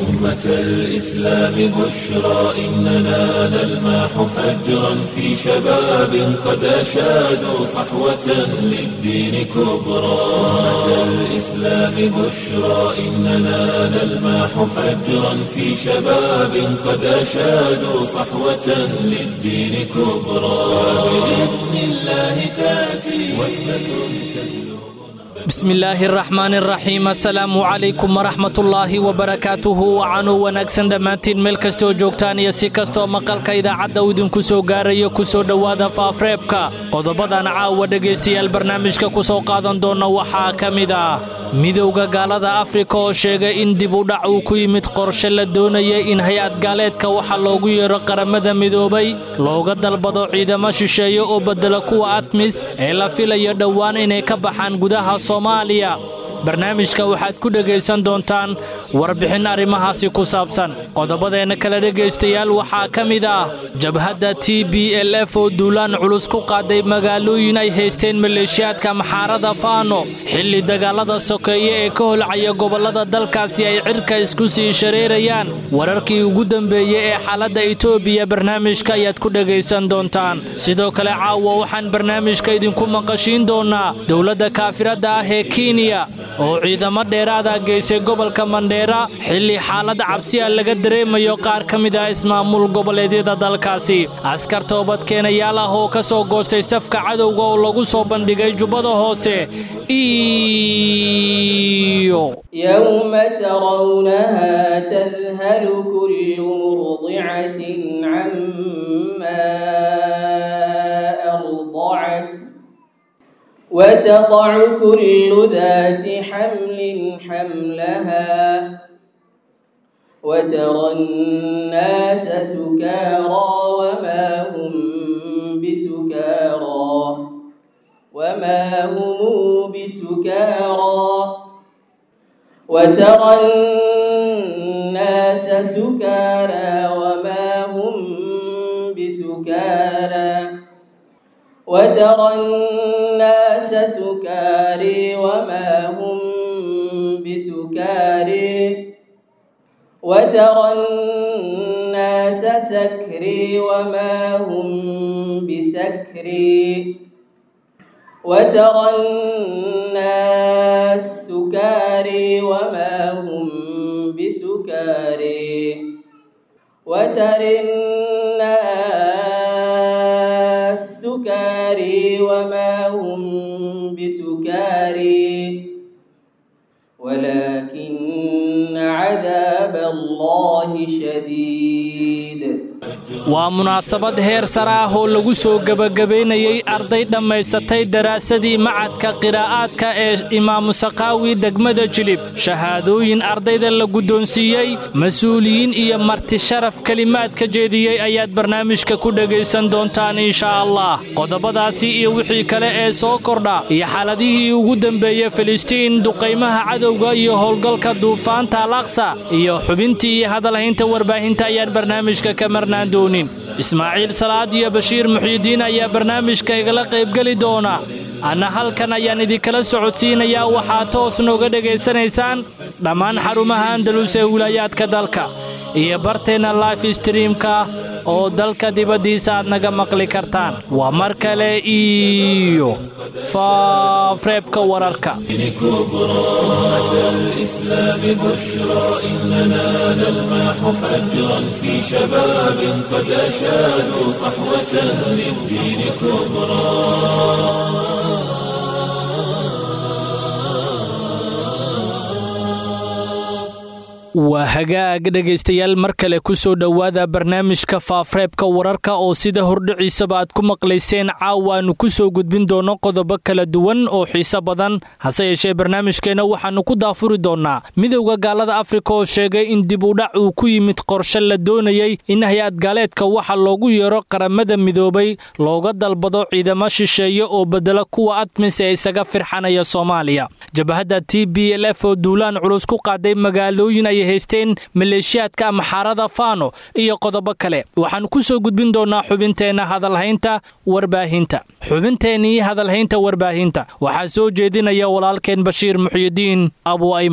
أمة الإسلام بشرى إننا نلمح فجرا في شباب قد أشادوا صحوة للدين كبرى أمة الإسلام بشرى إننا نلمح فجرا في شباب قد أشادوا صحوة للدين كبرى بإذن الله تأتي وثبة bismillaahi araxmaani araxiim assalaamu calaykum waraxmatullaahi wabarakaatuhu wacanuu wanaagsan dhammaantiin meel kastooo joogtaan iyo si kastoo maqalka idaacadda uu idinku soo gaarayo ku soo dhowaada faafreebka qodobadan caawa dhegaystayaal barnaamijka ku soo qaadan doonna waxaa ka mid ah midowda gaalada afrika oo sheegay in dib u dhac uu ku yimid qorshe la doonaya in hay-ad gaaleedka waxa loogu yeero qaramada midoobay looga dalbado ciidamo shisheeye oo beddela kuwa atmis ee la filayo dhowaan inay ka baxaan gudaha soomaaliya barnaamijka waxaad ku dhegaysan doontaan warbixin arrimahaasi ku saabsan qodobadeenna kale dhegaystayaal waxaa ka mid ah jabhadda t b l f oo duulaan culus ku qaaday magaalooyin ay haysteen maleeshiyaadka maxaarada faano xilli dagaalada sokeeye ee ka holcaya gobollada dalkaasi ay cirka isku sii shareerayaan wararkii ugu dambeeyey ee xaaladda etoobiya barnaamijka ayaad ku dhegaysan doontaan sidoo kale caawa waxaan barnaamijka idinku maqashiin doonnaa dowladda kaafiradda ah ee kenya oo ciidamo dheeraada geysay gobolka mandheera xilli xaalad cabsiya laga dareemayo qaar ka mid ah ismaamul goboleedyada dalkaasi askar toobadkeenayaal ah oo ka soo goostay safka cadowga oo lagu soo bandhigay jubbada hoose iyo يوم ترونها تذهل كل مرضعة عما أرضعت وتضع كل ذات حمل حملها وترى الناس سكارى وما هم بسكارى وما هم بسكارى وترى الناس سكارى وما هم بسكارى وترى الناس سكاري وما هم بسكاري وترى الناس سكري وما هم بسكري وترى الناس سكاري وما هم بسكاري وترى الناس سكاري وما هم بسكاري ولكن عذاب الله شديد waa munaasabad heer sare ah oo lagu soo gebagabaynayey arday dhammaysatay daraasadii macadka qiraa'aadka ee imaamu sakaawi degmada jilib shahaadooyin ardayda la guddoonsiiyey mas-uuliyiin iyo marti sharaf kelimaad ka jeediyey ayaad barnaamijka ku dhegaysan doontaan inshaa allah qodobadaasi iyo wixii kale ee soo kordha iyo xaaladihii ugu dembeeyey filistiin duqaymaha cadowga iyo howlgalka duufaanta alaqsa iyo xubintii iyo hadalhaynta warbaahinta ayaan barnaamijka ka marnaan doonin ismaaciil salaad iyo bashiir muxyidiin ayaa barnaamijka igala qaybgeli doona anna halkan ayaan idinkala socodsiinayaa waxaad toos nooga dhegaysanaysaan dhammaan xarumaha andalus ee wilaayaadka dalka iyo barteenna life streamka oo dalka dibaddiisa aad naga maqli kartaan waa mar kale iyo faafreebka wararka كبرى أمة الإسلام بشرى إننا نلمح فجرا في شباب قد أشادوا صحوة للدين كبرى waa hagaag dhegaystayaal mar kale ku soo dhowaada barnaamijka faafreebka wararka oo sida hordhiciisaba aad ku maqlayseen caawa aanu ku soo gudbin doonno qodobo kala duwan oo xiise badan hase yeeshee barnaamijkeenna waxaannu ku daafuri doonnaa midowda gaalada afrika oo sheegay in dib udhac uu ku yimid qorshe la doonayey in hay-ad gaaleedka waxa loogu yeero qaramada midoobay looga dalbado ciidamo shisheeye oo bedela kuwa admis ee isaga firxanaya soomaaliya jabhadda t b l f oo duulaan culus ku qaaday magaalooyin ay haysteen maleeshiyaadka maxaarada faano iyo qodobo kale waxaan ku soo gudbin doonnaa xubinteenna hadalhaynta warbaahinta xubinteennii hadalhaynta warbaahinta waxaa soo jeedinaya walaalkeen bashiir muxyidiin abu ayman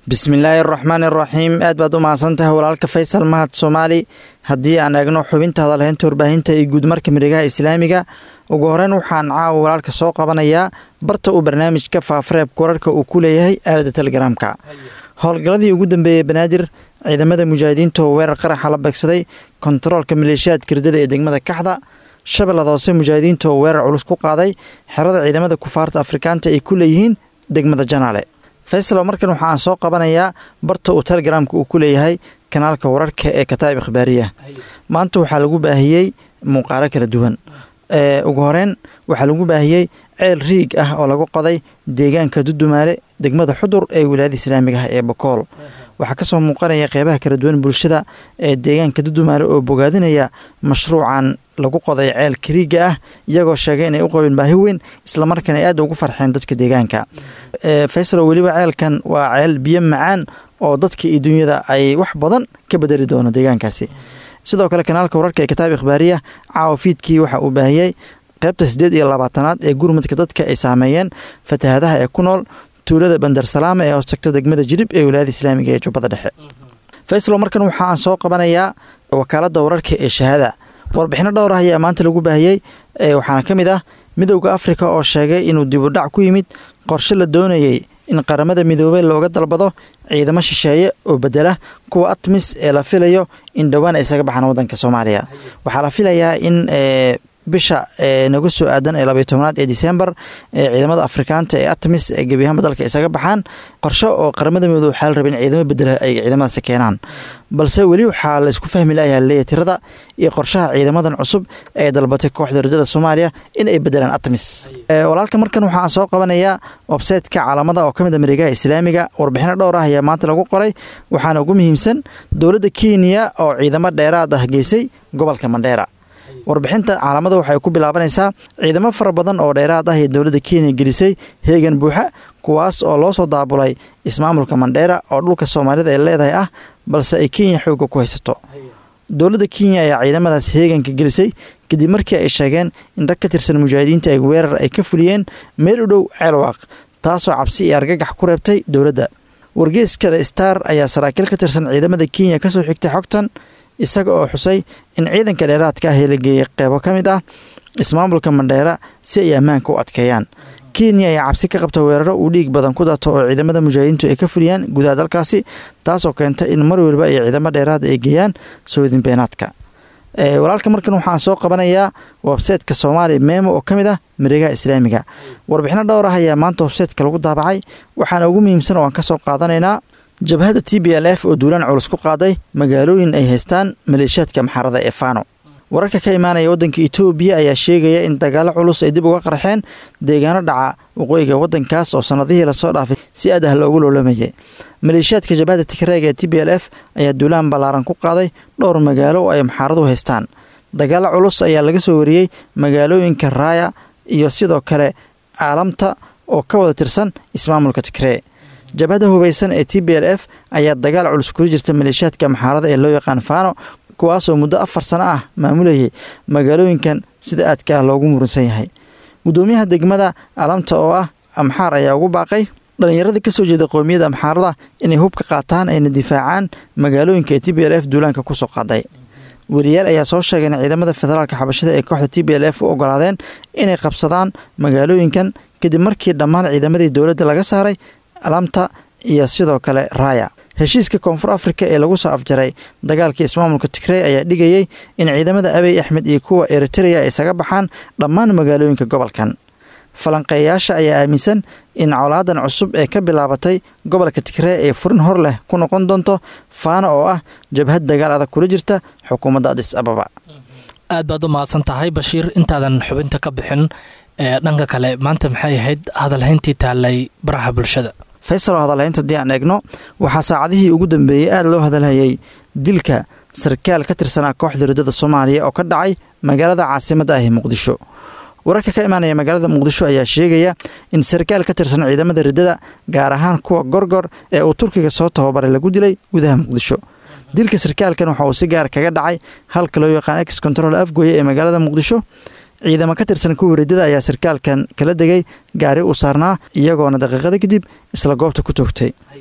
bismillaahi araxmaani araxiim aad baad u mahadsantahay walaalka faysal mahad soomaali haddii aan eegno xubinta hadalheynta warbaahinta iyo guudmarka miregaha islaamiga ugu horeyn waxaan caawa walaalka soo qabanayaa barta uu barnaamijka faafareebka wararka uu ku leeyahay aalada telegaraamka howlgalladii ugu dambeeyey banaadir ciidamada mujaahidiinta oo weerar qaraxa la beegsaday kontaroolka maleeshiyaadka ridada ee degmada kaxda shabeellada hoose mujaahidiinta oo weerar culus ku qaaday xerada ciidamada kufaarta afrikaanta ay ku leeyihiin degmada janaale faysalo markan waxaan soo qabanayaa barta uu telegaraamka uu ku leeyahay kanaalka wararka ee kataa'ib ikhbaariya maanta waxaa lagu baahiyey muuqaalo kala duwan ugu horeyn waxaa lagu baahiyey ceel riig ah oo lagu qoday deegaanka dudumaale degmada xudur ee wilaayada islaamiga ah ee bokool waxaa kasoo muuqanaya qeybaha kala duwan bulshada ee deegaanka dudumaale oo bogaadinaya mashruucan lagu qoday ceelka riigga ah iyagoo sheegay inay u qabeen baahi weyn islamarkaana ay aad ugu farxeen dadka deegaanka faysalo weliba ceelkan waa ceel biyo macaan oo dadka iyo dunyada ay wax badan ka bedeli doono deegaankaasi sidoo kale kanaalka wararka ee kitaab ikhbaariya caawa fiidkii waxa uu baahiyey qaybta siddeed iyo labaatanaad ee gurmudka dadka ay saameeyeen fatahadaha ee ku nool tuulada bandar salaama ee hoostagta degmada jirib ee wilaayada islaamiga ee jubbada dhexe faysalo markan waxaan soo qabanayaa wakaaladda wararka ee shahaada warbixino dhowr ah ayaa maanta lagu baahiyey waxaana ka mid ah midowda afrika oo sheegay inuu dibudhac ku yimid qorshe la doonayey in qaramada midoobey looga dalbado ciidamo shisheeye oo bedela kuwa atmis ee la filayo in dhowaan ay isaga baxaan wadanka soomaaliya waxaa la filayaa in bisha nagu soo aadan ee labaiy tobnaad ee disembar ee ciidamada afrikaanta ee atmis ee gebiyahaanba dalka isaga baxaan qorshe oo qaramada midoobe waxaa la raba in ciidamo bedela ay ciidamadaasi keenaan balse weli waxaa la isku fahmi layaha leeya tirada iyo qorshaha ciidamadan cusub ee dalbatay kooxda rajada soomaaliya in ay bedelaan atmis walaalka markan waxaan soo qabanayaa websaytka caalamada oo ka mid a mareegaha islaamiga warbixino dhowr ah ayaa maanta lagu qoray waxaana ugu muhiimsan dowladda kenya oo ciidamo dheeraad ah geysay gobolka mandheera warbixinta caalamada waxay ku bilaabanaysaa ciidamo fara badan oo dheeraad ah ee dowladda kenya gelisay heegan buuxa kuwaas oo loo soo daabulay ismaamulka mandheera oo dhulka soomaalida ay leedahay ah balse ay kenya xoogga ku haysato dowladda kenya ayaa ciidamadaas heeganka gelisay kadib markii ay sheegeen in rag ka tirsan mujaahidiinta ay weerar ay ka fuliyeen meel u dhow ceelwaaq taasoo cabsi iyo argagax ku reebtay dowladda wargeeskada star ayaa saraakiil ka tirsan ciidamada kenya kasoo xigtay xogtan isaga oo xusay in ciidanka dheeraadka ah ee la geeyey qeybo ka mid ah ismaamulka mandheera si ay ammaanka u adkeeyaan kenya ayaa cabsi ka qabta weeraro uu dhiig badan ku dato oo ciidamada mujaahidiintu ay ka fuliyaan gudaha dalkaasi taasoo keenta in mar waliba ay ciidamo dheeraad ay geeyaan soodin beenaadka walaalka markan waxaan soo qabanayaa websaytka soomaaliya meemo oo ka mid ah mareegaha islaamiga warbixino dhowr ah ayaa maanta websaytka lagu daabacay waxaana ugu muhiimsan oo aan ka soo qaadanaynaa jabhadda t b l f oo duulaan culus ku qaaday magaalooyin ay haystaan maleeshiyaadka maxarada ee faano wararka ka imaanaya waddanka etoobiya ayaa sheegaya in dagaalo culus ay dib uga qarxeen deegaano dhaca waqooyiga waddankaas oo sannadihii lasoo dhaafay si aad ah loogu loolamayay maleeshiyaadka jabhadda tigreega ee t b l f ayaa duulaan ballaaran ku qaaday dhowr magaalo oo ay maxaaradu haystaan dagaalo culus ayaa laga soo wariyey magaalooyinka raaya iyo sidoo kale caalamta oo ka wada tirsan ismaamulka tigree jabhadda hubaysan ee t b l f ayaa dagaal culus kula jirta maleeshiyaadka maxaarada ee loo yaqaan faano kuwaasoo muddo afar sano ah maamulayay magaalooyinkan sida aadka ah loogu muransan yahay guddoomiyaha degmada alamta oo ah amxaar ayaa ugu baaqay dhallinyaradii ka soo jeeda qowmiyadda amxaarada inay hub ka qaataan ayna difaacaan magaalooyinka ee t b l f duulaanka kusoo qaaday weriyaal ayaa soo sheegay in ciidamada federaalka xabashada ee kooxda t b l f u ogolaadeen inay qabsadaan magaalooyinkan kadib markii dhammaan ciidamadii dowladda laga saaray alamta iyo sidoo kale raaya heshiiska koonfur afrika ee lagu soo afjaray dagaalkii ismaamulka tigrey ayaa dhigayey in ciidamada abiy axmed iyo kuwa eritreya ay isaga baxaan dhammaan magaalooyinka gobolkan falanqeeyayaasha ayaa aaminsan in colaadan cusub ee ka bilaabatay gobolka tigree ee furin hor leh ku noqon doonto faana oo ah jabhad dagaal adag kula jirta xukuumadda adis ababa aad baad u mahadsan tahay bashiir intaadan xubinta ka bixin ee dhanka kale maanta maxay ahayd hadalhayntii taallay baraha bulshada faysal oo hadalhaynta haddii aan eegno waxaa saacadihii ugu dambeeyey aada loo hadalhayay dilka sarkaal ka tirsanaa kooxda riddada soomaaliya oo ka dhacay magaalada caasimadda ah ee muqdisho wararka ka imaanaya magaalada muqdisho ayaa sheegaya in sarkaal ka tirsan ciidamada riddada gaar ahaan kuwa gorgor ee uu turkiga soo tababaray lagu dilay gudaha muqdisho dilka sarkaalkan waxa uu si gaar kaga dhacay halka loo yaqaan ex control afgoye ee magaalada muqdisho ciidamo ka tirsan kuwa riddada ayaa sarkaalkan kala degay gaari uu saarnaa iyagoona daqiiqada kadib isla goobta ku toogtay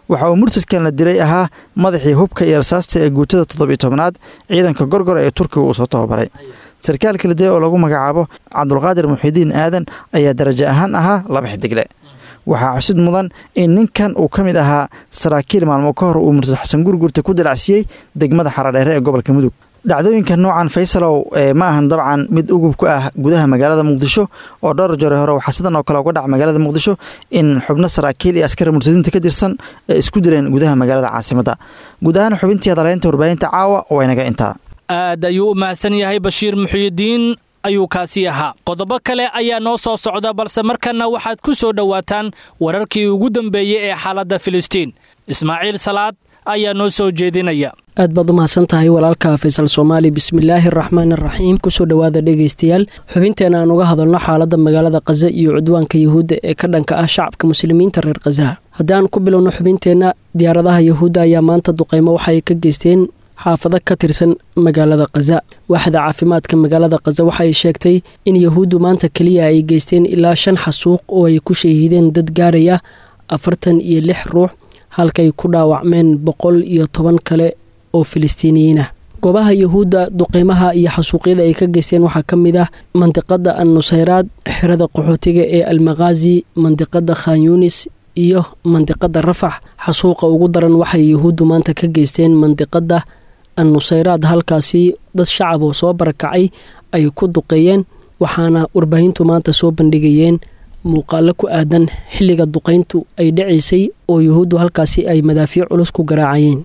waxa uu murtadkan la dilay ahaa madaxii hubka iyo rasaasta ee guutada toddobiyo tobnaad ciidanka gorgor ee turkiga uu soo tababaray sarkaalka la dilay oo lagu magacaabo cabdulqaadir muxidiin aadan ayaa darajo ahaan ahaa laba xidigle waxaa xusid mudan in ninkan uu ka mid ahaa saraakiil maalmo ka hor uu murtad xasan gurgurta ku dalacsiyey degmada xaradheere ee gobolka mudug dhacdooyinka noocan faysalow ma ahan dabcan mid ugub ku ah gudaha magaalada muqdisho oo dhowr jore hore waxaa sidan oo kale uga dhaca magaalada muqdisho in xubno saraakiil iyo askari murtadiinta ka tirsan ay isku dileen gudaha magaalada caasimadda guud ahaan xubintii hadaleynta warbaahinta caawa waynaga intaa aad ayuu u mahadsan yahay bashiir muxiyidiin ayuu kaasi ahaa qodobo kale ayaa noo soo socda balse markanna waxaad ku soo dhowaataan wararkii ugu dambeeyey ee xaaladda filistiin ismaaciil salaad ayaa noo soo jeedinaya aad baad u mahadsan tahay walaalka faysal soomaali bismillaahi araxmaan araxiim kusoo dhowaada dhegaystayaal xubinteena aan uga hadalno xaaladda magaalada khaza iyo cudwaanka yuhuudda ee ka dhanka ah shacabka muslimiinta reer khazaha haddaan ku bilowno xubinteenna diyaaradaha yuhuudda ayaa maanta duqeymo waxay ka geysteen xaafado ka tirsan magaalada khaza waaxda caafimaadka magaalada khaza waxay sheegtay in yahuuddu maanta keliya ay geysteen ilaa shan xasuuq oo ay ku shahiideen dad gaaraya afartan iyo lix ruux halkay ku dhaawacmeen boqol iyo toban kale oo filistiiniyiin ah goobaha yahuudda duqeymaha iyo xasuuqyada ay ka geysteen waxaa ka mid ah mandiqada an nusayraad xerada qaxootiga ee almakhazi mandiqada khan yunis iyo mandiqada rafax xasuuqa ugu daran waxay yahuuddu maanta ka geysteen mandiqada an nusayraad halkaasi dad shacab oo soo barakacay ay ku duqeeyeen waxaana warbaahintu maanta soo bandhigayeen muuqaalo ku aadan xilliga duqayntu ay dhacaysay oo yuhuuddu halkaasi ay madaafiic culus ku garaacayeen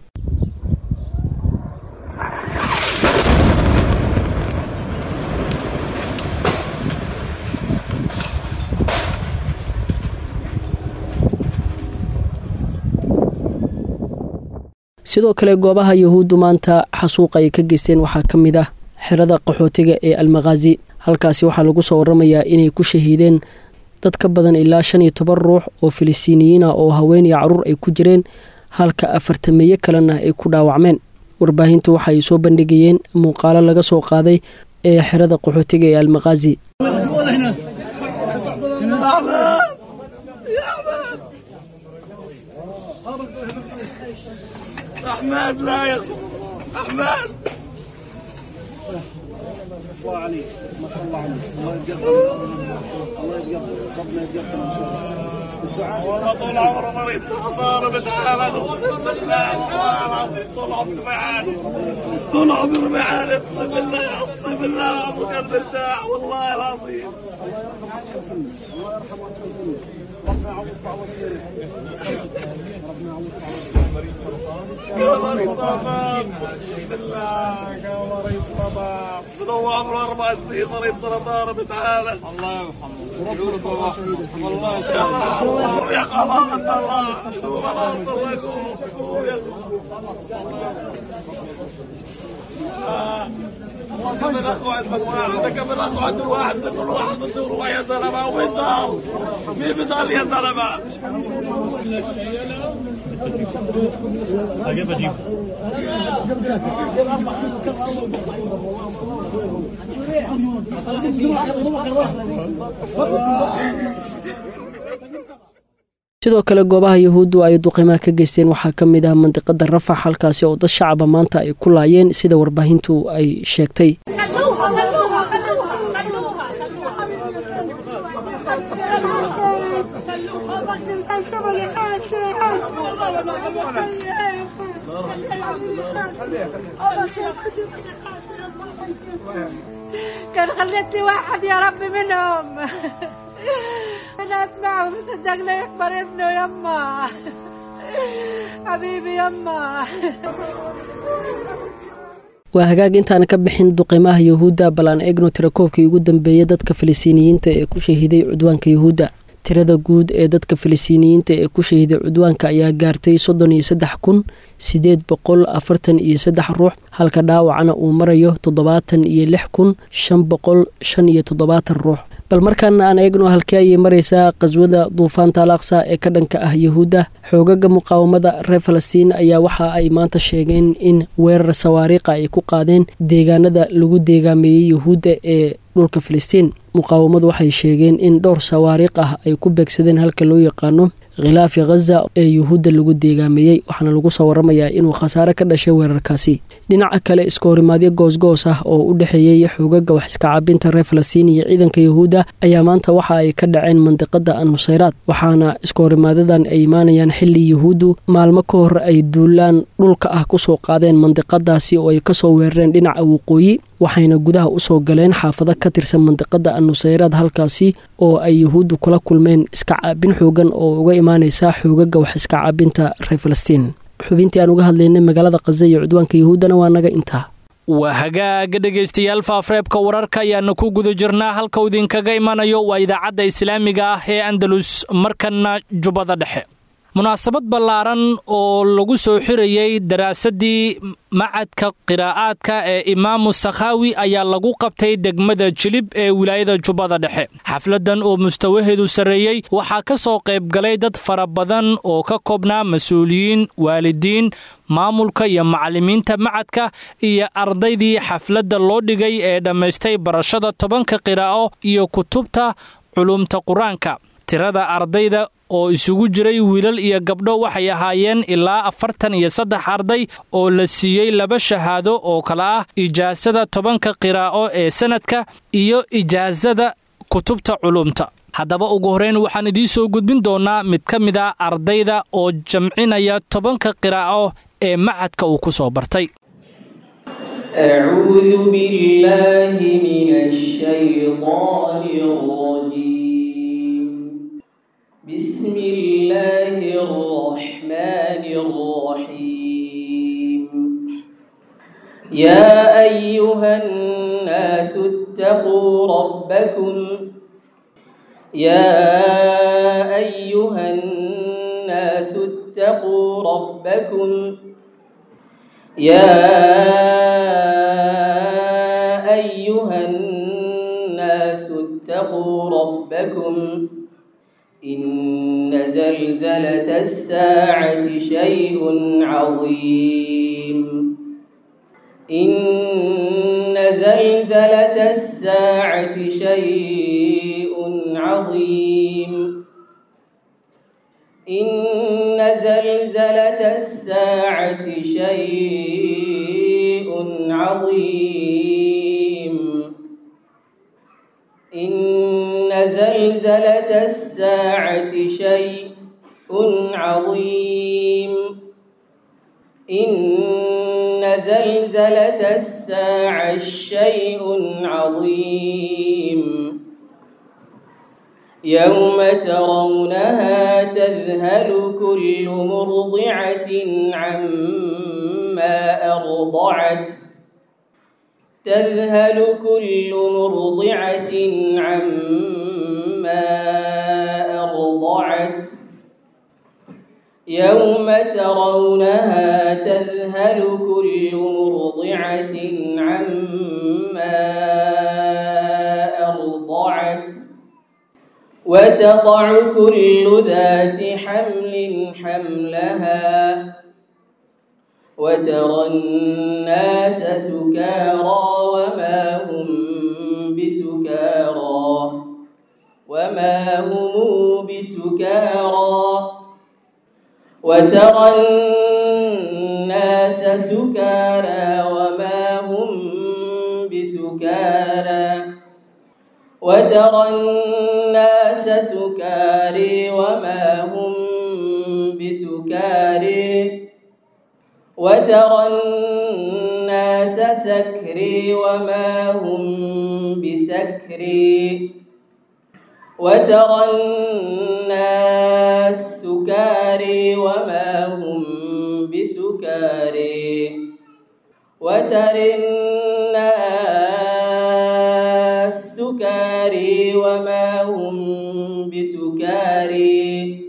sidoo kale goobaha yahuuddu maanta xasuuqa ay ka geysteen waxaa ka mid ah xerada qaxootiga ee almakhazi halkaasi waxaa lagu soo waramayaa inay ku shahiideen dad ka badan ilaa shan iyo toban ruux oo filistiiniyiin ah oo haween iyo caruur ay ku jireen halka afartameeye kalena ay ku dhaawacmeen warbaahintu waxaay soo bandhigayeen muuqaalo laga soo qaaday ee xerada qaxootiga ee almakhazi أحمد لا يا أحمد الله عليك ما شاء الله عليك الله يتقبل الله يتقبل ربنا يتقبل والله طول عمره مريض صغار بتعالى اقسم بالله والله العظيم طول عمري معاني طول عمري معاني اقسم بالله اقسم بالله ابوك مرتاح والله العظيم الله يرحمه ربنا يعوض بعوض ربنا يعوض مريض سرطان بالله مريض سرطان بدو عمره اربع سنين مريض سرطان بتعالى الله يرحمه والله يرحمه يا قمر الله شو مرض الله يقوم يا كمل اخو عند بس واحد كمل اخو عند الواحد كل واحد بده يروح يا زلمه وين ضل؟ مين بضل يا زلمه؟ كيف اجيب؟ sidoo kale goobaha yahuuddu ay duqimaha ka geysteen waxaa ka mid ah mandiqada rafax halkaasi oo dad shacaba maanta ay ku laayeen sida warbaahintu ay sheegtay خلوها خلوها خلوها خلوها كان خليت لي واحد يا رب منهم انا اسمعه وصدقنا يكبر ابنه يما حبيبي يما waa hagaag intaan ka bixin duqimaha yahuudda bal aan eegno tirakoobkii ugu dambeeyay dadka filistiiniyiinta ee ku shahiiday cudwaanka yahuudda tirada guud ee dadka filistiiniyiinta ee ku shahiiday cudwaanka ayaa gaartay soddon iyo saddex kun siddeed boqol afartan iyo saddex ruux halka dhaawacana uu marayo toddobaatan iyo lix kun shan boqol shan iyo toddobaatan ruux bal markaana aan eegno halkee ayay maraysaa qaswada duufaanta alaqsa ee ka dhanka ah yahuudda xoogaga muqaawamada reer falastiin ayaa waxa ay maanta sheegeen in weerar sawaariikha ay ku qaadeen deegaanada lagu deegaameeyey yahuudda ee dhulka filistiin muqaawamadu waxay sheegeen in dhowr sawaariikh ah ay ku beegsadeen halka loo yaqaano khilaafi khaza ee yuhuudda lagu deegaameeyey waxaana lagu soo waramayaa inuu khasaare ka dhashay weerarkaasi dhinaca kale iskahorimaadyo goosgoos ah oo u dhexeeyey xoogaga wax iska caabinta reer falastiin iyo ciidanka yuhuudda ayaa maanta waxa ay ka dhaceen mandiqada annusayraad waxaana iskahorimaadadan ay imaanayaan xili yuhuuddu maalmo ka hor ay duulaan dhulka ah kusoo qaadeen mandiqadaasi oo ay kasoo weerareen dhinaca waqooyi waxayna gudaha usoo galeen xaafado ka tirsan mandiqada annusayraad halkaasi oo ay yuhuuddu kula kulmeen iska caabin xoogan oo uga imaaneysa xoogaga wax iska caabinta reer falastiin xubintii aan uga hadlaynay magaalada khaza iyo cudwaanka yuhuuddana waa naga intaa waa hagaaga dhegaystayaal faafreebka wararka ayaana ku guda jirnaa halka uu idinkaga imanayo waa idaacadda islaamiga ah ee andalus markanna jubbada dhexe munaasabad ballaaran oo lagu soo xirayey daraasaddii macadka qiraa'aadka ee imaamu sakhaawi ayaa lagu qabtay degmada jilib ee wilaayada jubbada dhexe xafladan oo mustawaheedu sarreeyey waxaa ka soo qaybgalay dad fara badan oo ka koobnaa mas-uuliyiin waalidiin maamulka iyo macallimiinta macadka iyo ardaydii xafladda loo dhigay ee dhammaystay barashada tobanka qiraa'o iyo kutubta culumta qur-aanka tirada ardayda oo isugu jiray wiilal iyo gabdho waxay ahaayeen ilaa afartan iyo saddex arday oo la siiyey laba shahaado oo kale ah ijaasada tobanka qiraa'o ee sanadka iyo ijaasada kutubta culumta haddaba ugu horreyn waxaan idiin soo gudbin doonnaa mid ka mid a ardayda oo jamcinaya tobanka qiraa'o ee macadka uu ku soo bartay بسم الله الرحمن الرحيم يا أيها الناس اتقوا ربكم يا أيها الناس اتقوا ربكم يا أيها الناس اتقوا ربكم إن زلزلة الساعة شيء عظيم إن زلزلة الساعة شيء عظيم إن زلزلة الساعة شيء عظيم إن زلزلة الساعة شيء عظيم إن زلزلة الساعة شيء عظيم يوم ترونها تذهل كل مرضعة عما أرضعت تذهل كل مرضعة عما أرضعت يوم ترونها تذهل كل مرضعة عما أرضعت وتضع كل ذات حمل حملها وترى الناس سكارى وما هم بسكارى وما هم بسكارى وترى الناس سكارى وما هم بسكارى وترى الناس سكاري وما هم بسكاري وترى الناس سكري وما هم بسكري وترى الناس سكاري وما هم بسكاري وترى الناس سكاري وما هم بسكاري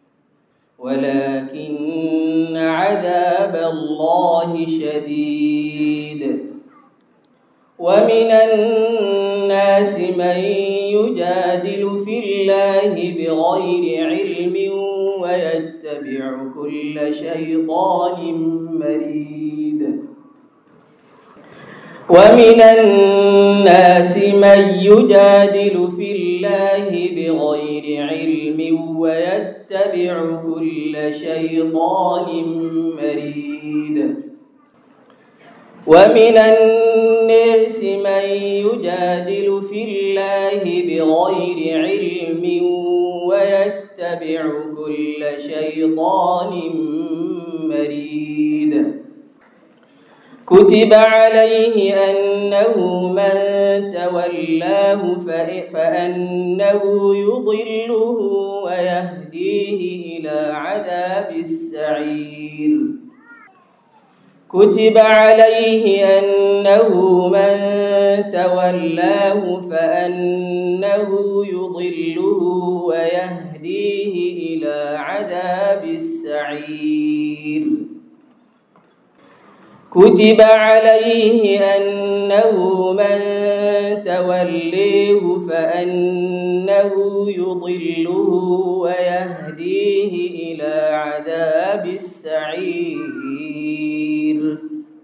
ولكن عذاب الله شديد ومن الناس من يجادل في الله بغير علم ويتبع كل شيطان مريد ومن الناس من يجادل في الله بغير علم ويتبع كل شيطان مريد ومن الناس من يجادل في الله بغير علم ويتبع كل شيطان مريد كتب عليه أنه من تولاه فأنه يضله ويهديه إلى عذاب السعير كتب عليه أنه من تولاه فأنه يضله ويهديه إلى عذاب السعير كتب عليه أنه من توليه فأنه يضله ويهديه إلى عذاب السعير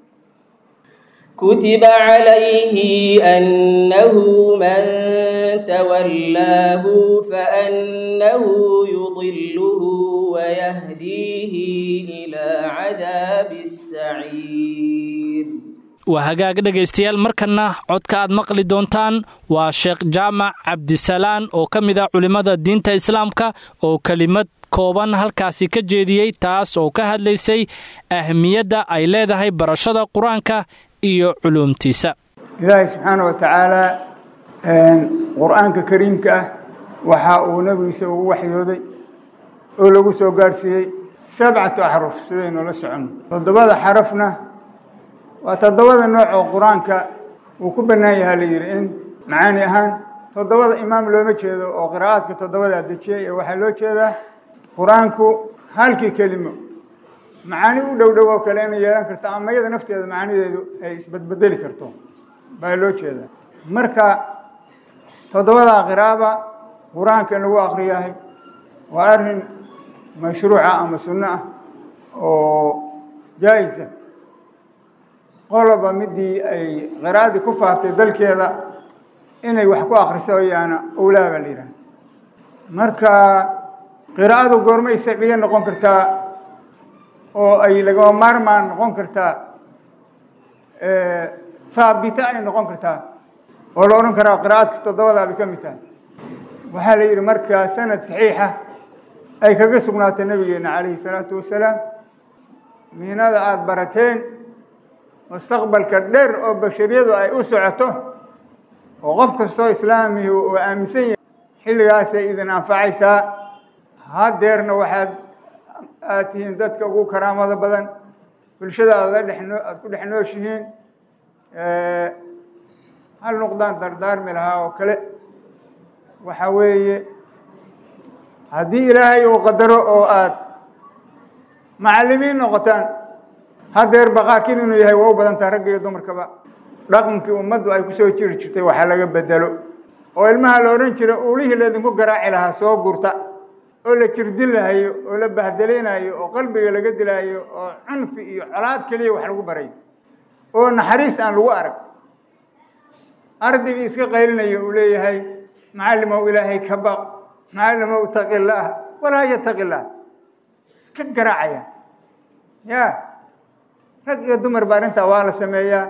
كتب عليه أنه من تولاه فأنه يضله ويهديه إلى عذاب السعير waa hagaag dhegaystayaal markanna codka aad maqli doontaan waa sheekh jaamac cabdisalaan oo ka mid ah culimmada diinta islaamka oo kelimad kooban halkaasi ka jeediyey taas oo ka hadlaysay ahmiyadda ay leedahay barashada qur-aanka iyo culuumtiisa ilaahay subxaana wa tacaalaa qur-aanka kariimka ah waxa uu nebigiisa ugu waxyooday oo lagu soo gaadhsiiyey sabcatu axruf sidaynu la soconno toddobada xarafna waa toddobada nooc oo qur-aanka uu ku bannaan yahaa la yidhi in macaani ahaan toddobada imaam looma jeedo oo qiraa'aadka toddobadaa dejiyey ee waxaa loo jeedaa qur-aanku halkii kelimo macaani u dhow dhow oo kale inay yeelan karto ama iyada nafteeda macaanideedu ay isbedbedeli karto baa loo jeedaa marka toddobadaa qiraaba qur-aanka in lagu akriyahay waa arrin mashruuca ama sunno ah oo jaa-isa qoloba midii ay qiraa'adii ku faaftay dalkeeda inay wax ku akriso yaana owlaa baa la yidhaha marka qiraa'adu goormay sabciye noqon kartaa oo ay lagama maarmaan noqon kartaa haabita ay noqon kartaa oo la odhan karaa qiraa'adka toddobadaa bay ka mid tahay waxaa la yidhi markaa sanad saxiixa ay kaga sugnaatay nabigeena calayhi salaatu wasalaam miinada aada barateen mustaqbalka dheer oo bashariyadu ay u socoto oo qof kastoo islaamihi uu aaminsan yahay xilligaasay idin anfacaysaa hadeerna waxaad aad tihiin dadka ugu karaamada badan bulshada aad la dhexnoo aada ku dhex nooshihiin hal nuqdaan dardaarmi lahaa oo kale waxa weeye haddii ilaahay uu qadaro oo aada macallimiin noqotaan hadeer baqaakin inuu yahay waa u badantaa ragga iyo dumarkaba dhaqankii ummaddu ay kusoo jiri jirtay waxa laga bedelo oo ilmaha la odhan jira uulihii laydinku garaaci lahaa soo gurta oo la jirdilaayo oo la bahdelaynayo oo qalbiga laga dilaayo oo cunfi iyo colaad keliya wax lagu barayo oo naxariis aan lagu arag ardaygii iska qaylinayo uu leeyahay macallimow ilaahay ka baq macallimow taqi laah walaa yataqi laah iska garaacaya ya rag iyo dumar ba arrintaa waa la sameeyaa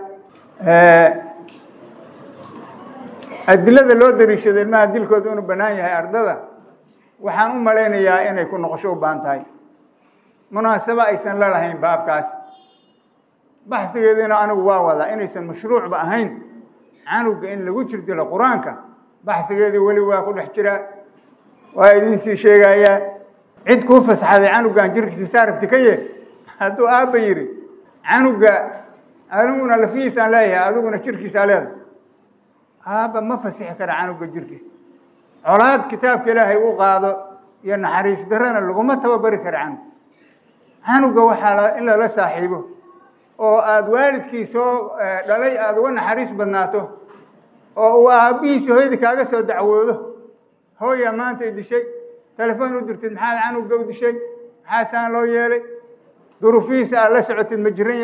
adilada loo dariishado ilmaha dilkooda inuu bannaan yahay ardada waxaan u malaynayaa inay ku noqosho u baahan tahay munaasabo aysan la lahayn baabkaas baxdigeediina anigu waa wadaa inaysan mashruucba ahayn canuga in lagu jirdilo qur-aanka baxdigeedii weli waa ku dhex jiraa waa idinsii sheegayaa cid kuu fasaxaday canugan jirkiisa saarabti ka ye hadduu aabba yidhi canuga aniguna lafihiisaan leeyahay adiguna jirkiisaa leedahay aabba ma fasixi kara canuga jirkiisa colaad kitaabka ilaahay u qaado iyo naxariis darana laguma tababari kara canug canuga waxaa in lala saaxiibo oo aada waalidkii soo dhalay aada uga naxariis badnaato oo uu aabbihiisi hooyadii kaaga soo dacwoodo hooyaa maanta i dishay telefoon u dirtid maxaad canuga u dishay maxaa saan loo yeelay duruufihiisa aad la socotid ma jiran yahay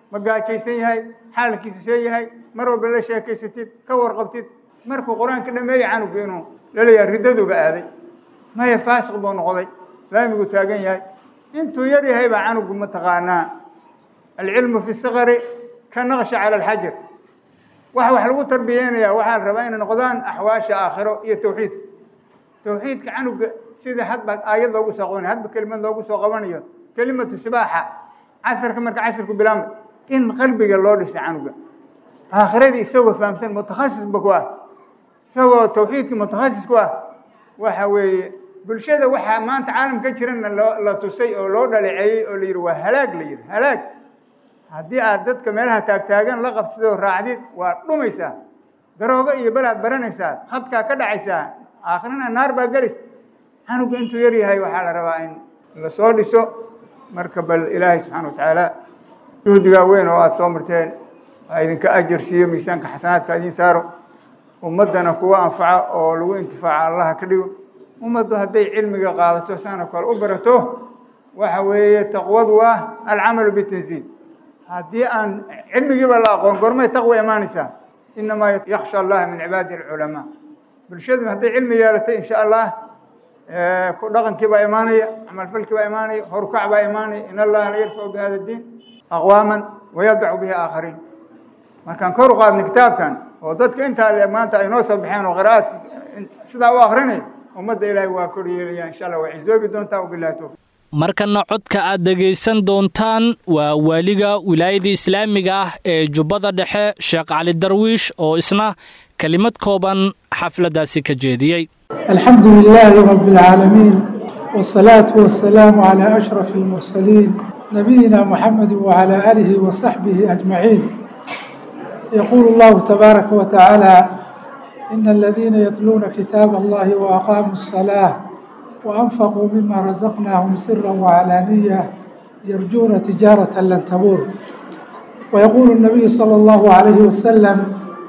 ma gaajaysan yahay xaalkiisu see yahay mar walba la sheekaysatid ka warqabtid markuu qur-aanka dhameeyey canugu inuu laleeyahay riddaduba aaday maya faasiq buu noqday laamigu taagan yahay intuu yar yahay baa canugu mataqaanaa alcilmu fi sikari ka naqsha cala alxajar waxa wax lagu tarbiyeynayaa waxaa la rabaa inay noqdaan axwaasha aakhiro iyo tawxiidka tawxiidka canuga sida hadba aayad loogu soo qabanayo hadba kelimad loogu soo qabanayo kelimatu sibaaxa casarka marka casarku bilaabmay in qalbiga loo dhisay canuga aakhiradii isagoo fahamsan mutakhasisba ku ah isagoo tawxiidkii mutakhasis ku ah waxa weeye bulshada waxaa maanta caalam ka jirana loo la tusay oo loo dhaleeceeyey oo la yidhi waa halaag la yidhi halaag haddii aad dadka meelaha taagtaagan la qabsidoo raacdid waa dhumaysaa daroogo iyo belaad baranaysaa khadkaa ka dhacaysaa aakhirana naar baa gelis canuga intuu yar yahay waxaa la rabaa in lasoo dhiso marka bal ilaahay subxaana watacaala juhdigaa weyn oo aada soo marteen waa idinka ajar siiyo miisaanka xasanaadka idiin saaro ummaddana kuwa anfaca oo lagu intifaaca allaha ka dhigo ummaddu hadday cilmiga qaadato saana kale u barato waxa weeye taqwadu ah alcamalu bitanziil haddii aan cilmigiiba la aqoon gormay taqwa imaanaysaa inamaa yaksha allaha min cibaadi alculamaa bulshadu hadday cilmi yeelatay insha allah ku dhaqankii baa imaanaya camalfalkii baa imaanaya horukac baa imaanaya in allaha la yarfacu bi hada diin aqwaaman wayadacu bihi aakhariin markaan kor u qaadnay kitaabkan oo dadka intaa le maanta ay noo soo baxeen oo qira'aadka sidaa u akrinay ummadda ilaahay waa kor yeelaya insha allah waa cizoobi doontaa wabillahi towfiq markana codka aad dhegaysan doontaan waa waaliga wilaayada islaamiga ah ee jubbada dhexe sheekh cali darwiish oo isna kelimad kooban xafladdaasi ka jeediyey alxamdu lilaahi rabi اlcaalamiin wالsalaatu wasalaamu calaa ashraf اlmursaliin nabiyina muxamedi wacalaa aalihi wasaxbihi ajmaciin yaquulu llahu tabaaraka wa tacaala ina aladiina yatluuna kitaab allahi waaqaamuu الsalaaة وأنفقوا مما رزقناهم سرا وعلانية يرجون تجارة لن تبور ويقول النبي صلى الله عليه وسلم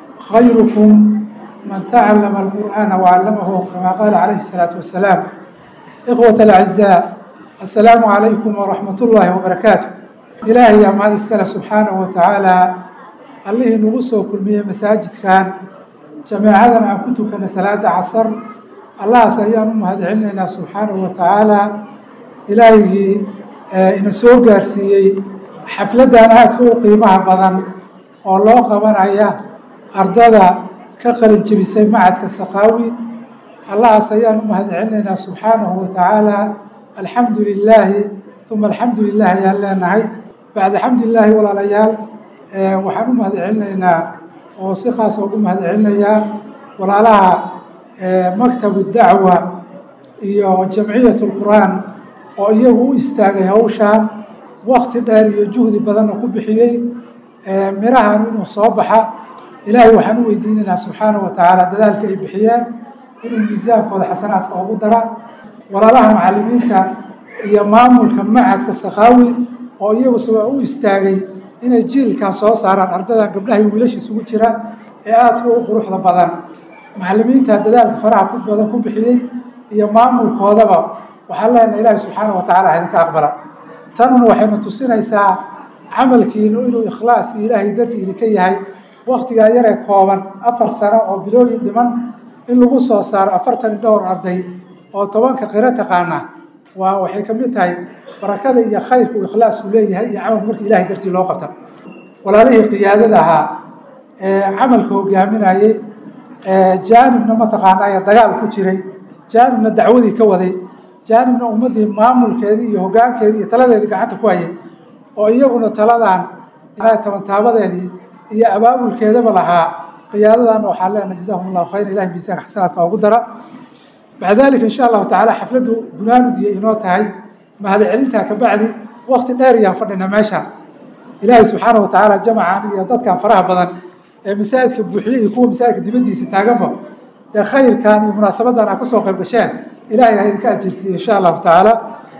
خيركم من تعلم القرآن وعلمه كما قال عليه الصلاة والسلام إخوة الأعزاء السلام عليكم ورحمة الله وبركاته إلهي يا مهد اسكال سبحانه وتعالى الله نغسو كل مية مساجد كان جماعتنا كنت كان صلاة عصر allahaas ayaan u mahad celinaynaa subxaanahu wa tacaala ilaahigii ina soo gaarsiiyey xafladdan aadka u qiimaha badan oo loo qabanaya ardada ka qalin jebisay macadka sakaawi allahaas ayaan u mahad celinaynaa subxaanahu wa tacaala alxamdu lilaahi uma alxamdu lilah ayaan leenahay bacda xamdulilaahi walaalayaal waxaan u mahad celinaynaa oo si khaasa ugu mahad celinayaa walaalaha maktabu dacwa iyo jamciyat lqur'aan oo iyagu u istaagay hawshaan wakti dheer iyo juhdi badanna ku bixiyey mirahan inuu soo baxa ilaahay waxaan u weydiinaynaa subxaanahu wa tacaala dadaalka ay bixiyeen inuu miisaankooda xasanaadka ugu dara walaalaha macalimiinta iyo maamulka macadka sakaawi oo iyagu sabaa u istaagay inay jiilkaa soo saaraan ardadan gabdhaha iyo wiilasha isugu jira ee aadka u quruxda badan macalimiinta dadaalka faraha ku badan ku bixiyey iyo maamulkoodaba waxaan leenahay ilaahi subxaana wa tacala idinka aqbala tanuna waxayna tusinaysaa camalkiinu inuu ikhlaas iyo ilaahay dartii idinka yahay waktigaa yaree kooban afar sano oo bilooyin dhiman in lagu soo saaro afartan iyo dhowr arday oo tobanka qiro taqaana waa waxay ka mid tahay barakada iyo khayrka uu ikhlaasku leeyahay iyo camalku marka ilahay dartii loo qabta walaalihii qiyaadada ahaa ee camalka hogaaminayey jaanibna mataqaanaaye dagaal ku jiray jaanibna dacwadii ka waday jaanibna ummaddii maamulkeedii iyo hoggaankeedii iyo taladeedii gacanta ku hayay oo iyaguna taladan tabantaabadeedii iyo abaabulkeedaba lahaa qiyaadadaana waxaan leenahay jazahum allahu khayra ilahi miisaanka xasanaadka ugu dara bacda dalika insha allahu tacala xafladdu gunaanudiyay inoo tahay mahad celintaa kabacdi wakti dheer iyaan fadhina meesha ilaahay subxaana wa tacaala jamacan iyo dadkan faraha badan ee masaajidka buuxiyey iyo kuwa masaajidka dibaddiisa taaganba dee khayrkan iyo munaasabadan aad kasoo qayb gasheen ilahay ha idinka ajirsiiye insha allahu tacaala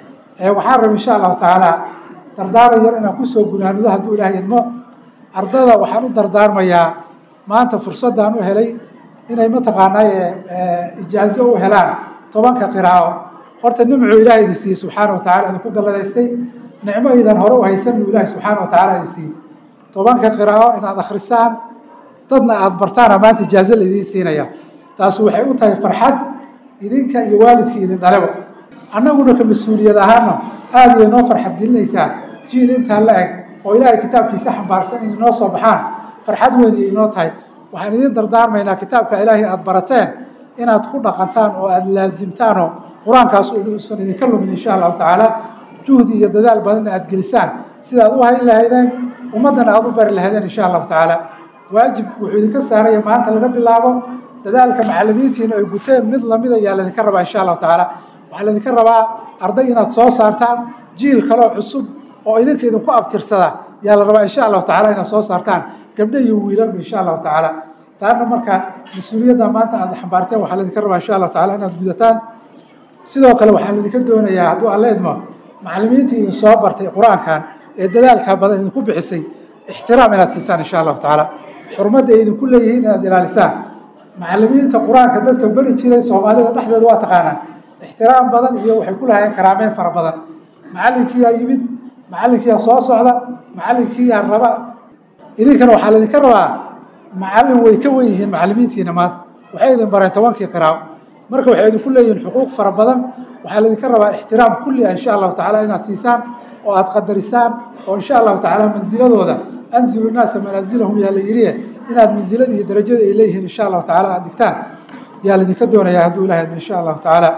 waxaan raba insha allahu tacaala dardaaran yar inaan kusoo gunaanudo hadduu ilahay idmo ardada waxaan u dardaarmayaa maanta fursaddan u helay inay mataqaanaaye ijaazo u helaan tobanka qiraa'o horta nimcuu ilahay idin siiyey subxaana wa tacala idinku galladaystay nicmo idan hore u haysan uu ilahay subxaana wa tacala idin siiyey tobanka qiraa'o inaad akhrisaan dadna aada bartaana maanta ijaazo laidiin siinaya taas waxay u tahay farxad idinka iyo waalidkii idin dhaleba annaguna ka mas-uuliyad ahaana aada iyo noo farxad gelinaysaa jiil intaa la eg oo ilaahay kitaabkiisa xambaarsan inay noo soo baxaan farxad weyn iyo inoo tahay waxaan idin dardaarmaynaa kitaabka ilaahay aada barateen inaad ku dhaqantaan oo aada laasimtaanoo qur-aankaas uusan idinka lumin insha allahu tacaala juhdi iyo dadaal badanna aada gelisaan sidaad u hayn lahaydeen ummaddana aada u bari lahaydeen insha allahu tacaala waajib wuxuu idinka saaraya maanta laga bilaabo dadaalka macalimiintiina ay guteen mid lamid ayaa laydinka rabaa insha allahu tacaala waxaa laydinka rabaa arday inaad soo saartaan jiil kaloo cusub oo idinka idinku abtirsada yaa la rabaa insha allahu tacala inaad soo saartaan gabdho iyo wiilalba insha allahu tacaala taana marka mas-uuliyadda maanta aada xambaarteen waxaa laydinka rabaa insha allahu tacala inaad gudataan sidoo kale waxaa laydinka doonayaa hadduu alla idmo macalimiintii idin soo bartay qur-aankan ee dadaalka badan idinku bixisay ixtiraam inaad siisaan insha allahu tacaala xurmadda ay idinku leeyihiin inaad ilaalisaan macalimiinta qur-aanka dadka beri jiray soomaalida dhexdeeda waa taqaanaan ixtiraam badan iyo waxay ku lahaayeen karaameyn fara badan macalinkiiyaa yimid macalinkiiyaa soo socda macalinkiiyaa raba idinkana waxaa laydinka rabaa macalin way ka wen yihiin macalimiintiina maanta waxay idin bareen tobankii qiraaco marka waxay idinku leeyihiin xuquuq fara badan waxaa laydinka rabaa ixtiraam kulli ah insha allahu tacala inaad siisaan oo aada qadarisaan oo insha allahu tacaala mansiladooda anzilu naasa manaasilahum yaa la yidhi inaad mansilada iyo darajada ay leeyihiin insha allahu tacala aada digtaan yaa laydinka doonayaa hadduu ilahay admo insha allahu tacaala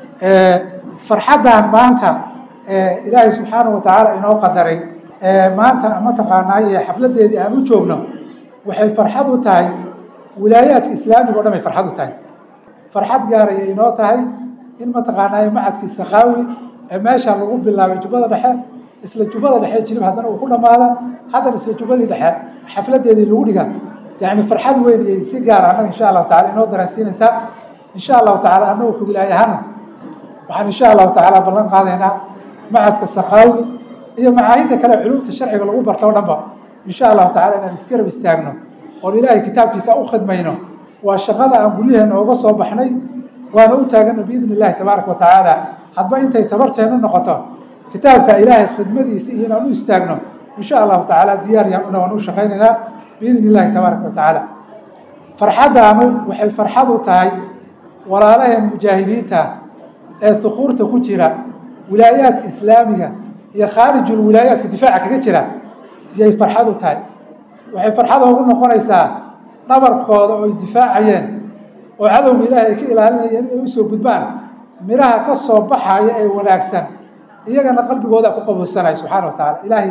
farxaddan maanta ilaahay subxaana wa tacaala inoo qadaray maanta mataqaanaaye xafladeedii aan u joogno waxay farxad u tahay wilaayaadka islaamiga o dhan ay farxad u tahay farxad gaarayay inoo tahay in mataqaanaaye macadkii sakaawi ee meesha lagu bilaabay jubbada dhexe isla jubbada dhexe jilib haddana uu ku dhammaada haddana isla jubbadii dhexe xafladeedii lagu dhiga yani farxad weyn iyay si gaara annaga insha allahu tacala inoo dareensiinaysaa insha allahu tacala annagu ka wilaayahana waxaan insha allahu tacaala ballan qaadaynaa macadka sakaawi iyo macaahidda kale culumta sharciga lagu barto o dhanba insha allahu tacala inaan isgarab istaagno oon ilaahay kitaabkiisa u khidmayno waa shaqada aan guryaheena ooga soo baxnay waana u taagana biidni illahi tabaaraka wa tacaala hadba intay tabarteenu noqoto kitaabka ilaahay khidmadiisa iyo inaan u istaagno insha allahu tacaala diyaar yaan una waan u shaqaynaynaa biidni illahi tabaaraka wa tacaala farxaddaanu waxay farxad u tahay walaalaheen mujaahidiinta ee hukuurta ku jira wilaayaadka islaamiga iyo khaarijul wilaayaadka difaaca kaga jira yay farxad u tahay waxay farxad ugu noqonaysaa dhabarkooda oo ay difaacayeen oo cadowga ilaahay ay ka ilaalinayeen inay usoo gudbaan midhaha ka soo baxaya ee wanaagsan iyagana qalbigooda ku qabowsanaya subxaana wa tacaala ilaahay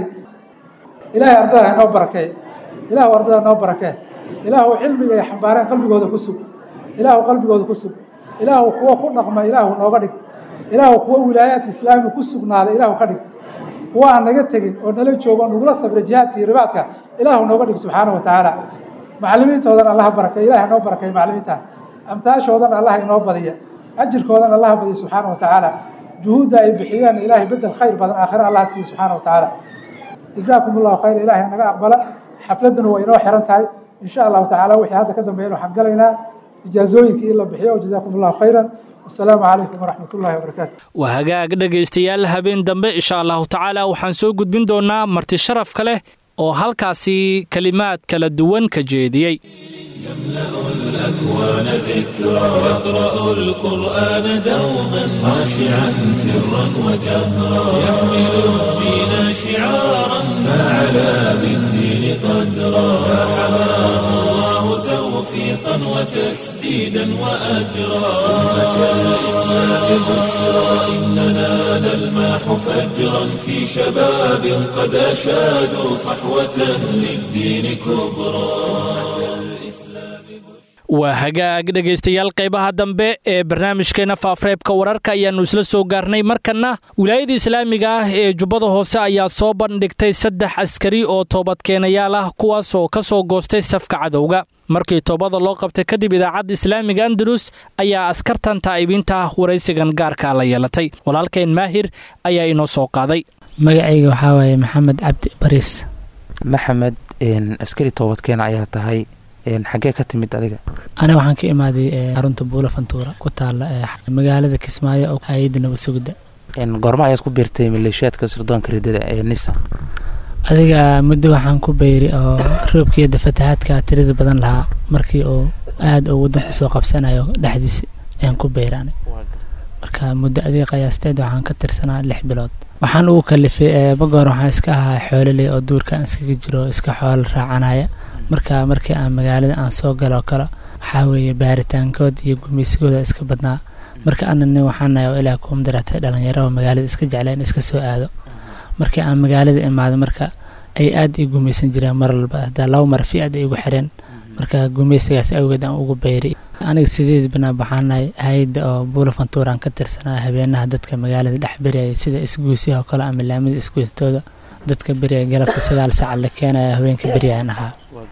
ilaahay ardada inoo barakee ilaahu ardada inoo barakee ilaahu cilmiga ay xambaareen qalbigooda ku sug ilaahu qalbigooda ku sug ilaahu kuwa ku dhaqma ilaahu nooga dhig ilaahu kuwa wilaayaadka islaamiga ku sugnaada ilaahu ka dhig kuwa aan naga tegin oo nala joogo nagula sabra jihaadka iyo ribaadka ilaahu nooga dhig subxaana wa tacaala macalimiintoodan allaha barakay ilahay noo barakay macalimiinta amtaashoodan allaha inoo badiya ajirkoodan allaha badiya subxaana wa tacaala juhuudda ay bixiyeen ilaahay bedel khayr badan aakhira allah siiya subxaana wa tacaala jazaakum allahu khayr ilahay naga aqbala xafladduna waa inoo xiran tahay insha allahu tacaala wixii hadda ka dambeeyana waxaan galaynaa ijaazooyinkii in la bixiyo jazaakum allahu khayran wasalaamu calaykum waraxmat ullahi wabarakaatu waa hagaag dhegaystayaal habeen dambe insha allahu tacaala waxaan soo gudbin doonaa marti sharafka leh oo halkaasi kelimaad kala duwan ka jeediyey يملأ الأكوان ذكرى يقرأ القرآن دوما خاشعا سرا وجهرا يحمل الدين شعارا فعلى بالدين قدرا فحماه الله توفيقا وتسديدا وأجرا أمة الإسلام بشرى إننا نلماح فجرا في شباب قد أشادوا صحوة للدين كبرى waa hagaag dhegaystayaal qaybaha dambe ee barnaamijkeena faafreebka wararka ayaannu isla soo gaarnay markanna wilaayada islaamiga ah ee jubbada hoose ayaa soo bandhigtay saddex askari oo toobadkeenayaal ah kuwaas oo ka soo goostay safka cadowga markii toobada loo qabtay kadib idaacadda islaamiga andalus ayaa askartan taa'ibiinta waraysigan gaarka la yeelatay walaalkeen maahir ayaa inoo soo qaaday magacayga waxaa waaye maxamed cabdi bariis maxamed askari toobadkeena ayaa tahay xaggee ka timid adiga aniga waxaan ka imaaday xarunta buula fantuura ku taala magaalada kismaayo oo hay-adda nabad sugidda goorma ayaad ku biirtay maleeshiyaadka sirdoonka ridada ee nisa adiga muddo waxaan ku bayri oo roobkiyada fatahaadka tirada badan lahaa markii uu aada uu wadanku soo qabsanayo dhexdiisa ayaan ku bayraanay marka muddo adiga qiyaasteed waxaan ka tirsanaa lix bilood waxaan ugu kalifay magoor waxaan iska ahaa xoololey oo duurka aan iskaga jiro iska xoolo raacanaya marka markii aan magaalada aan soo galo kale waxaa weeye baaritaankood iyo gumaysigooda iska badnaa marka ana nin waxaan nahay oo ilaa kuum daratay dhalinyaro oo magaalada iska jecleen iska soo aado markii aan magaalada imaado marka ay aada ii gumaysan jireen mar walba hadaa laba mar fi aad ay igu xireen marka gumaysigaas awgeed aan ugu bayri aniga sideed banaa waxaan nahay hay-adda oo buulafantuuraan ka tirsanaa habeenaha dadka magaalada dhex beriyaya sida isguusyaha oo kale ama laamida isguustooda dadka beryaya galabta sagaal saaca la keenaya habeenka beryaan ahaa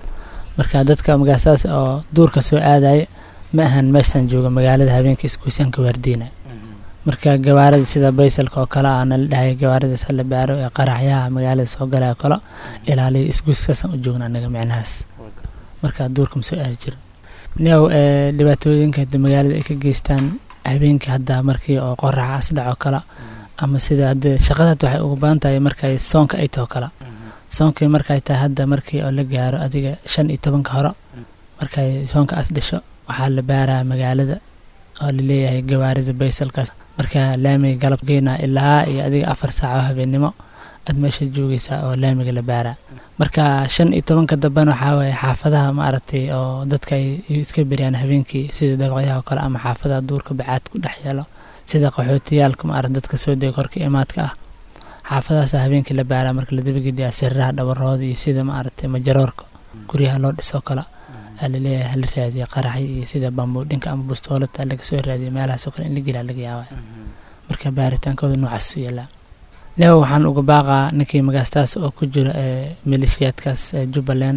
marka dadka magaasaas oo duurka soo aadaya ma ahan meeshaan jooga magaalada habeenka isguusyaanka waardiina marka gawaarida sida baysalka oo kale aana la dhahay gawaarida sala baaro ee qaraxyaha magaalada soo galaya kale ilaaliya isguuskaasaan u joogna anaga micnahaas marka duurka ma soo aadi jiro new dhibaatooyinka magaalada ay ka geystaan habeenkii hadda markii oo qoraxa asdhac oo kale ama sida hadda shaqadaad waxay ugu badan tahay markay soonka ay taho kale soonkii markay tahay hadda markii oo la gaaro adiga shan iyo tobanka hore markay soonka as dhasho waxaa la baaraa magaalada oo laleeyahay gawaarida baysalkaas marka laamiga galab geynaa ilaa iyo adiga afar saac oo habeennimo aad meesha joogaysaa oo laamiga la baaraa marka shan iyo tobanka dambena waxaa waaye xaafadaha maaragtay oo dadka ay iska beriyaan habeenkii sida dabaqyaha oo kale ama xaafadaha duurka bacaad ku dhex yeelo sida qaxootiyaalka maarata dadka soo dega korka imaadka ah xaafadahaasa habeenkii la baaraa marka la dabagediyaa siriraha dhabarooda iyo sida maaragtay majaroorka guryaha loo dhisoo kale aa laleeyahay hala raadiya qaraxy iyo sida bambuudhinka ama bustoolata laga soo raadiya meelahaasoo kale in la gelaa laga yaabaa marka baaritaankooda noocaas u yeelaa leewa waxaan uga baaqaa ninkii magaastaas oo ku jira ee maleeshiyaadkaas ee jubbaland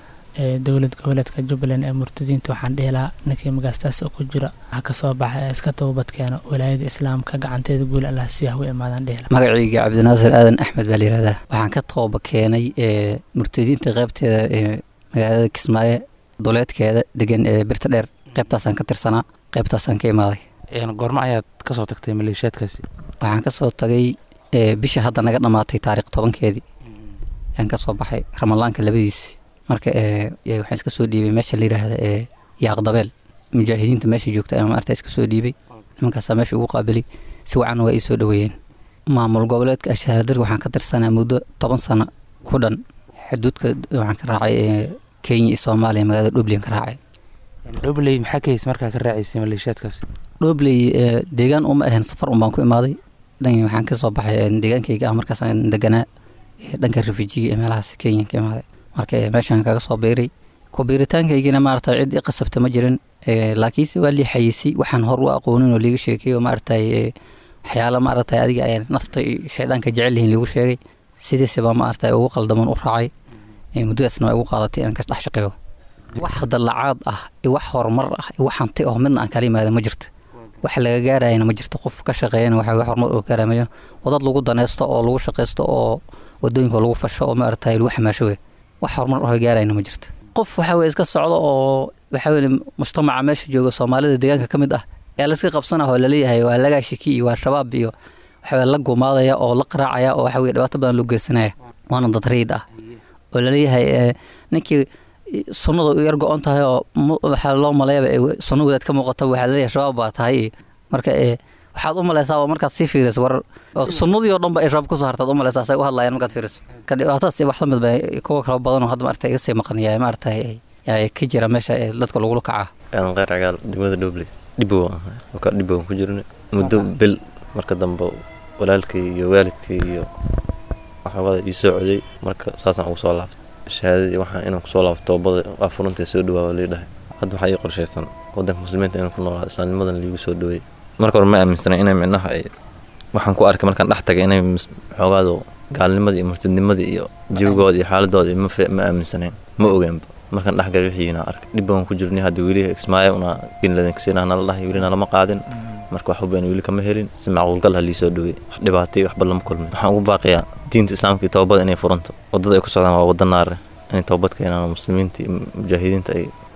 ee dowlad goboleedka jubbaland ee murtadiinta waxaan dhihi lahaa ninkii magaastaas oo ku jira waxa kasoo baxa ee iska toobad keeno walaayada islaamka gacanteeda guul allah siyaah u imaadaan dhihi lahaa magacayga cabdinaasir aadan axmed baa layihahdaa waxaan ka tooba keenay ee murtadiinta qaybteeda ee magaalada kismaayo duleedkeeda degan ee birta dheer qaybtaasaan ka tirsanaa qaybtaasaan ka imaaday goormo ayaad kasoo tagtay maleeshiyaadkaasi waxaan kasoo tagay bisha hadda naga dhammaatay taariikh tobankeedii ayaan kasoo baxay ramadaanka labadiisi marka waxaan iska soo dhiibay meesha la yidhaahda ee yaaqdabeel mujaahidiinta meesha joogta ayaan maarta iska soo dhiibay nimankaasaa meesha ugu qaabilay si wacan waa ii soo dhoweeyeen maamul goboleedka ashahaadir waxaan ka tirsanaa muddo toban sano ku dhan xuduudka waxaan ka raacay kenya iyo soomaaliya magaalada dhobley ka raacay dhobley maxaa ka haysa markaa ka raacaysay maleeshiyaadkaasi dhobley deegaan uma ahayn safar un baan ku imaaday dhan waxaan kasoo baxay deegaankayga ah markaas aan deganaa dhanka refujiga ee meelahaas kenya ka imaaday marka meeshaan kaga soo biiray ku biiritaankaygina maarata cid i qasabta ma jirin laakiinse waa lii xayiisay waxaan hor u aqoonin oo liiga sheekeeyo maaragtay waxyaala maaragtay adiga ay nafta shaydaanka jecel yihiin liigu sheegay sidiise baa maaragtay ugu qaldaman u raacay muddadaasna waa igu qaadatay inaan ka dhex shaqeeyo wax dallacaad ah iyo wax horumar ah iyo wax hanti oo midna aan kala yimaada ma jirto wax laga gaarayana ma jirto qof ka shaqeeyana waxa wax horumar oo gaaramayo wadad lagu daneysto oo lagu shaqeysto oo wadooyinka lagu fasho oo maaragtay lagu xamaasho wey wax horumar oo gaarayana ma jirto qof waxa weye iska socdo oo waxa weye mujtamaca meesha jooga soomaalida deegaanka ka mid ah ee layska qabsanah oo laleeyahay waa lagaa shiki iyo waa shabaab iyo waxa weye la gumaadaya oo la qaraacaya oo waxa weye dhibaato badan loo geysanaya waana dad rayid ah oo laleeyahay ninkii sunnada u yar go-on tahay oo waxaa loo maleeyaba sunna wadaad ka muuqata waxaa laleeyahay shabaab baa tahay marka waxaad u maleysaa markaad sii fiiriso war sunnadii oo dhan ba ay shabaab kusoo hartaad u maleysaa say u hadlayaan markaad fiiriso ka dhibaatadaas wax la mid ba kuwa kala badan oo hadda maarata iga sii maqanaya maaragtay ka jira meesha ee dadka lagula kaca aadan qeyr cagaal degmada dhobley dhibow ahay ka dhibow ku jirna muddo bil marka dambe walaalkii iyo waalidkii iyo waxoogada ii soo coday marka saasaan ugu soo laabtay shahaadadii waxaa inaan kusoo laabto toobada waa furantay soo dhawaa lii dhahay hadda waxaa ii qorshaysan wadanka muslimiinta inaan ku noolaado islaamnimadan liigu soo dhaweeyey marka hore ma aaminsanay inay micnaha ay waxaan ku arkay markaan dhex tagay inay xoogaado gaalnimadii iyo murtadnimadii iyo jawigooda iyo xaaladooda ma aaminsanayn ma ogeenba markaan dhexgalay wixiina arkay dhib baan ku jirnay hadda weli ismaayo una binladankasinah nala dhahay welina lama qaadin marka wax ubeen weli kama helin si macquulgal ha liisoo dhawey wax dhibaatay waxba lama kulmin waxaan ugu baaqiyaa diinta islaamka iyo toobada inay furanto wadada ay ku socdaan waa wada naare inay toobad keenaan muslimiinta iyo mujaahidiinta ay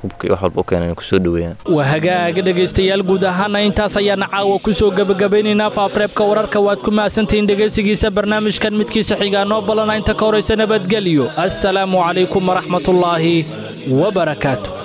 hubka iyo wax walba u keenan inay kusoo dhoweeyaan waa hagaaga dhegaystayaal guud ahaana intaas ayaana caawa ku soo gebagabaynaynaa faafareebka wararka waad ku mahadsantihiin dhegaysigiisa barnaamijkan midkiisa xigaa noo balana inta ka horaysa nabadgelyo assalaamu calaykum waraxmatullaahi wabarakaatu